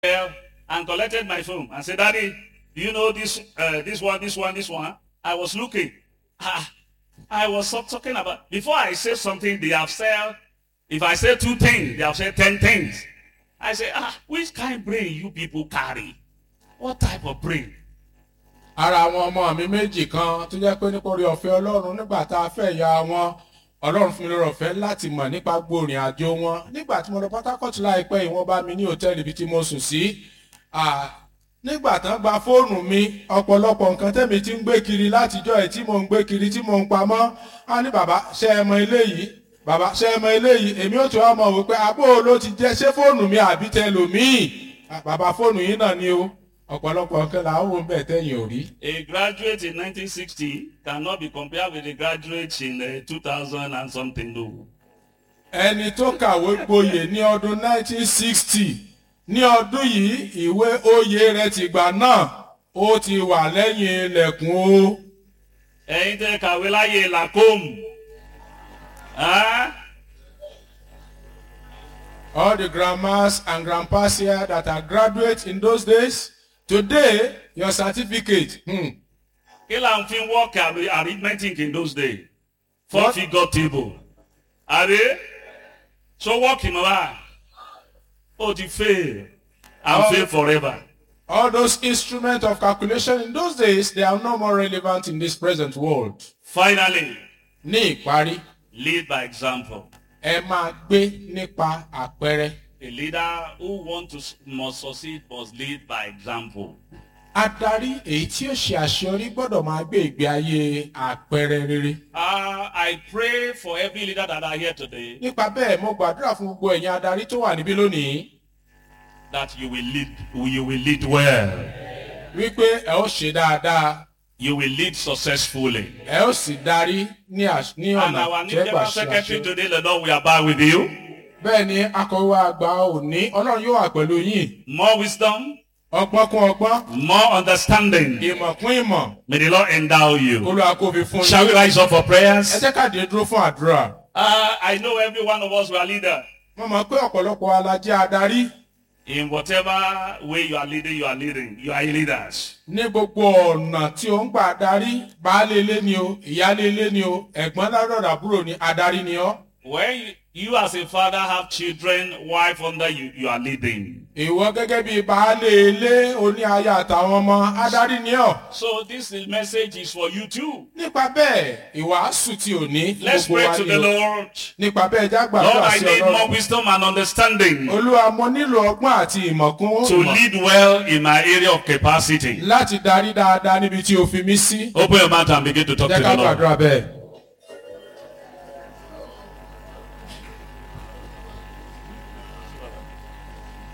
there and collected my phone and said, Daddy, do you know this, uh, this one, this one, this one? I was looking. Ah, I was so- talking about, before I say something, they have said, if I say two things, they have said ten things. I say, ah, which kind of brain you people carry? What type of brain? ara àwọn ọmọ mi méjì kan tó jẹ́ pé nípa orí ọ̀fẹ́ ọlọ́run nígbà tá a fẹ́ ya wọn ọlọ́run fún mi lórí ọ̀fẹ́ láti mọ̀ nípa gbòòrìn àjò wọn nígbà tí mo lọ pátákọ́tù láìpẹ́ yìí wọ́n bá mi ní hòtẹ́ẹ̀lì ibi tí mo sùn sí Ah, nígbà tán gba fóònù mi ọ̀pọ̀lọpọ̀ nǹkan tẹ́mi ti ń gbé kiri látijọ́ ẹ̀ tí mò ń gbé kiri tí mò ń pamọ́ á ní bàbá ṣe é mọ eléyìí bàbá ṣe é mọ eléyìí èmi ò tún wá mọ̀ wípé àbó ló ti jẹ́ ṣé fóònù mi àbí tẹlòmíì Ah, bàbá fóònù yìí náà ni o ọ̀pọ̀lọpọ̀ nǹkan là ń wò ń bẹ̀ tẹ́yìn ò rí. A graduate in 1960 cannot be compared with a graduate in uh, 2000 and something. No. ẹni tó kàwé gboyè ní ọdún 1960 ní ọdún yìí ìwé oyè rẹ̀ tìgbà náà ó ti wà lẹ́yìn ilẹ̀kùn o. ẹ̀yin tẹ́ kàwé láyé làkóòmù. Ah? all the grandmas and grandpas here that are graduates in those days today your certificate hmm, kí là ń fi work arri- arithmetic in those days four What? figure table àbí so work mọ́ wa ó ti fail and Oh. fail forever all those instruments of calculation in those days they are no more relevant in this present world. finally ní ìparí lead by example ẹ máa gbé nípa àpẹẹrẹ. a leader who want to s- must succeed must lead by example adarí èyí tí ó ṣe àṣeyọrí gbọ́dọ̀ máa gbé ìgbé ayé àpẹẹrẹ rere. uh, I pray for every leader that are here today nípa bẹ́ẹ̀ mo gbàdúrà fún gbogbo ẹ̀yin adarí tó wà níbí lónìí that you will lead you will lead well wípé ẹ ó ṣe dáadáa you will lead successfully ẹ ó sì darí ní àṣ- ní and ọ̀nà our tí new ẹ gbà general ṣe secretary àṣeyọrí. today the Lord we are back with you. bẹ́ẹ̀ ni akọ̀wé àgbà òní ọlọ́run yóò wà pẹ̀lú yín more wisdom, ọgbọ́n kún ọgbọ́n more understanding. ìmọ̀ kún ìmọ̀ May the Lord endow you. olúwa kó fi fún Shall we yín. rise up for ẹ prayers? jẹ́ ká dé dúró fún àdúrà. Uh, I know every one of us were leader. mo mọ̀ pé ọ̀pọ̀lọpọ̀ alajẹ́ adarí In whatever way you are leading, you are leading. You are leaders. ní gbogbo ọ̀nà tí ó ń gbà darí baálé ilé ni o ìyáálé ilé ni o ẹ̀gbọ́n lárọ̀dà àbúrò ni adarí ni ọ́. When you, you as a father have children, wife under you, you are leading. ìwọ gẹ́gẹ́ bí baálé ilé oní aya àtàwọn ọmọ adarí ni ọ́. So this is- message is for you too. nípa bẹ́ẹ̀ ìwàásù tí ò ní fún Let's gbogbo pray wa to ni the o. Lord. nípa bẹ́ẹ̀ já Lord, gbàdúrà I sí need more ọlọ́run. wisdom and understanding olúwa mo nílò ọgbọ́n àti ìmọ̀ kún to ìmọ̀ lead well in my area of capacity. láti darí dáadáa níbi tí o fi mí sí. Open your mouth and begin to talk jẹ́ to ká the Lord. gbàdúrà bẹ́ẹ̀.